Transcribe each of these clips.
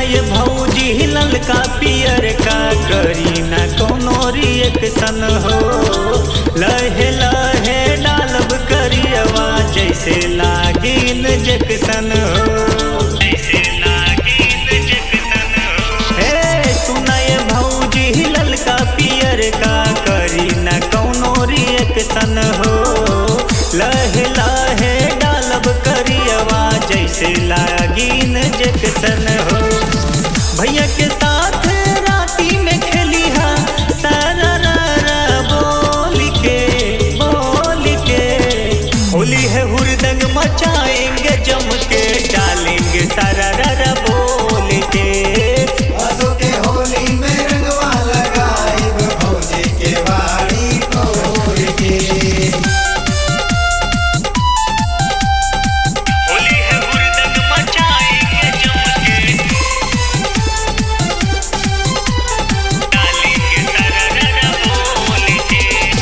ये भौजी ललका पियर का करी ना कोनो रिएक्शन हो लहे लहे डालब करियवा जैसे लागिन जैक्सन हो जैसे लागिन जैक्सन हो हे सुना ये भौजी ललका पियर का करी ना कोनो रिएक्शन हो लहे लहे डालब करियवा जैसे लागिन जैक्सन हो भैया के साथ राती में खेली हा सारा रा रा बोल के बोल के होली है हुरदंग मचाएंगे जम के डालेंगे सारा रा रा बोल के असो के होली में रंगवा लगाइब भौजी के बाड़ी खोल के होली है हुरदंग मचाएंगे जम के डालेंगे सारा रा रा बोल के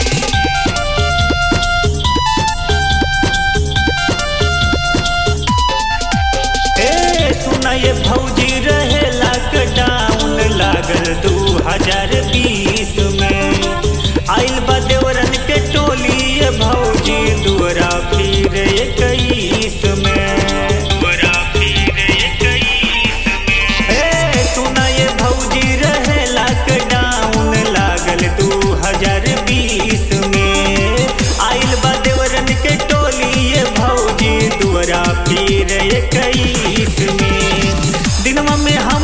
ए सुना ये भौजी रहे लॉकडाउन लागल दू हजार बीस में आइल बा देवरन के टोली ये भौजी दुअरा फिर इक्कीस में दुअरा फिर इक्कीस में ए सुना ये भौजी रहे लॉकडाउन लागल दू हजार बीस में आइल बा देवरन के टोली ये भौजी दुअरा फिर इक्कीस में दिनवा में हम